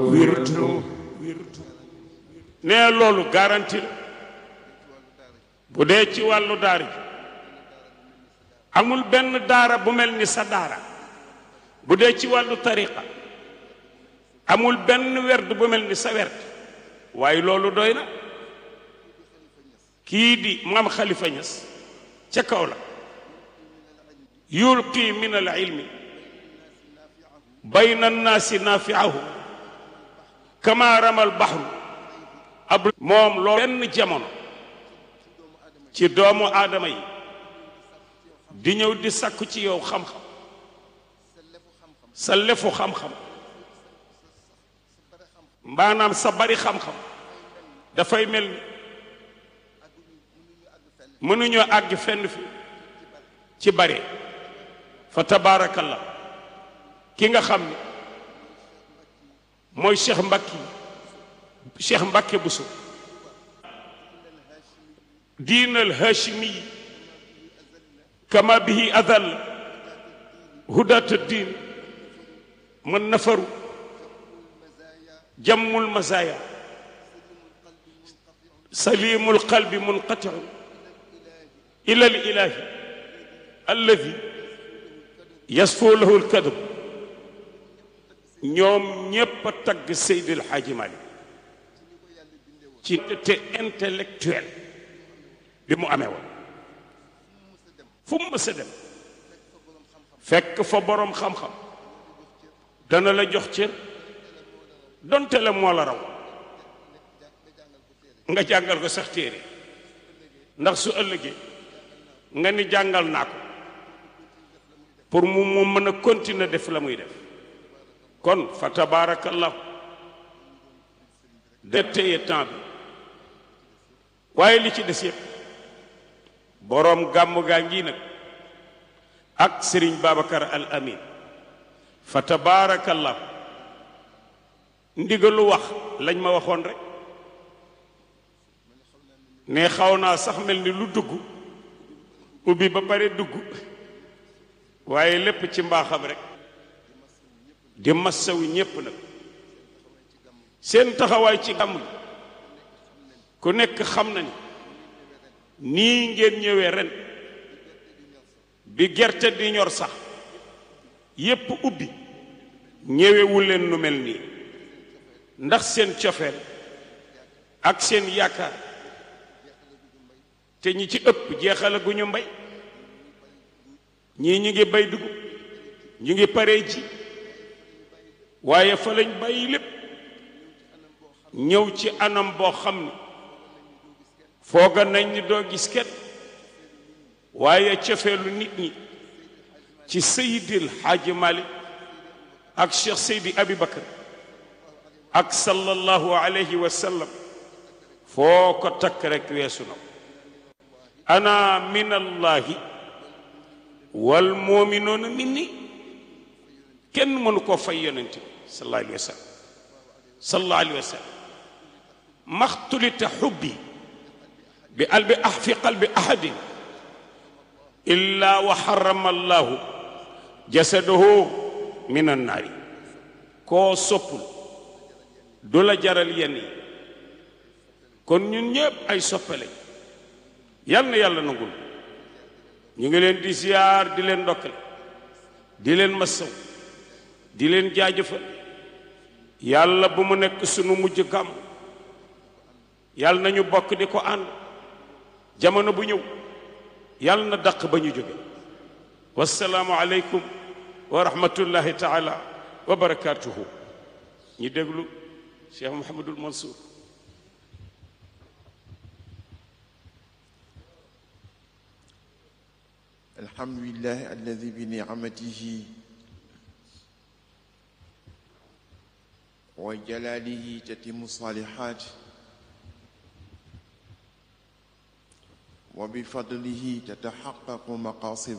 wirdu nee loolu garanti la bu dee ci wàllu daara ji amul benn daara bu mel ni sa daara bu dee ci wàllu tariqa amul benn werd bu mel ni sa werd waaye loolu doy na kii di maam xalifa ñas ca kaw la yulqi min al ilmi bayna annaasi naafiahu kama ramal baxru ab moom loolu benn jamono ci doomu aadama yi di ñëw di sakku ci yow xam-xam sa lefu xam-xam maanaam sa bari xam-xam dafay mel ni mënuñoo àgg fenn fi ci bare fa tabaarakallah ki nga xam ne mooy cheikh mbakki cheikh mbakke buso diin al hashimi kama bihi adal hudat diin man nafaru jammul mazaya salimul qalbi munqatiu ila al ilahi alladi yasfoo lahu al kadab ñoom ñépp a tagg Seydil Hadji Malick ci te intellectuel bi mu amee woon fu mu mës a dem fekk fa boroom xam-xam dana la jox cër donte la moo la raw nga jàngal ko sax téere ndax su ëllëgee nga ni jàngal naa ko pour mu mu mën a continuer def la muy def kon fa tabaarakallahu de téye temps bi waaye li ci des yëpp boroom gàmmu gaa ngi nag ak sëriñ Babacar al Amin fa tabaarakallahu ndigalu wax lañ ma waxoon rek ne xaw naa sax mel ni lu dugg ubbi ba pare dugg waaye lépp ci mbaaxam rek di massawu ñépp nag seen taxawaay ci gàmm gi ku nekk xam na ni nii ngeen ñëwee ren bi gerte di ñor sax yépp ubbi ñëwewul leen nu mel nii ndax seen cofeel ak seen yaakaar te ñi ci ëpp jeexala gu ñu mbay ñii ñu ngi bay dugub ñu ngi paree ji waaye fa lañ bàyyi lépp ñëw ci anam boo xam ne fooga nañ ni doo gis kenn waaye cofeelu nit ñi ci Seydil Hadji Malick ak Cheikh Seydi Abi Bakar ak sallallahu alayhi wa sallam foo ko takk rek weesu na ana min allahi wal muminuuna minni kenn mënu koo fay yonent bi sallallahu alayhi wa sallam sallallahu alayhi wa sallam maxtulita xubbi bi albi ah fi qalbi ahadin illa wa xarama allahu jasadahu min annaari koo soppul du la jaral yenn yi kon ñun ñépp ay soppe lañ yal na yàlla nangul ñu ngi leen di ziyaar di leen ndokkale di leen masaw di leen jaajëfal yàlla bu mu nekk sunu mujj gàmm yàlla nañu bokk di ko ànd jamono bu ñëw yàlla na daq ba ñu jóge wasalaamu aleykum wa rahmatullahi taala wa barakatuhu ñi déglu cheikh Mouhamadul Mansour الحمد لله الذي بنعمته وجلاله تتم الصالحات وبفضله تتحقق مقاصد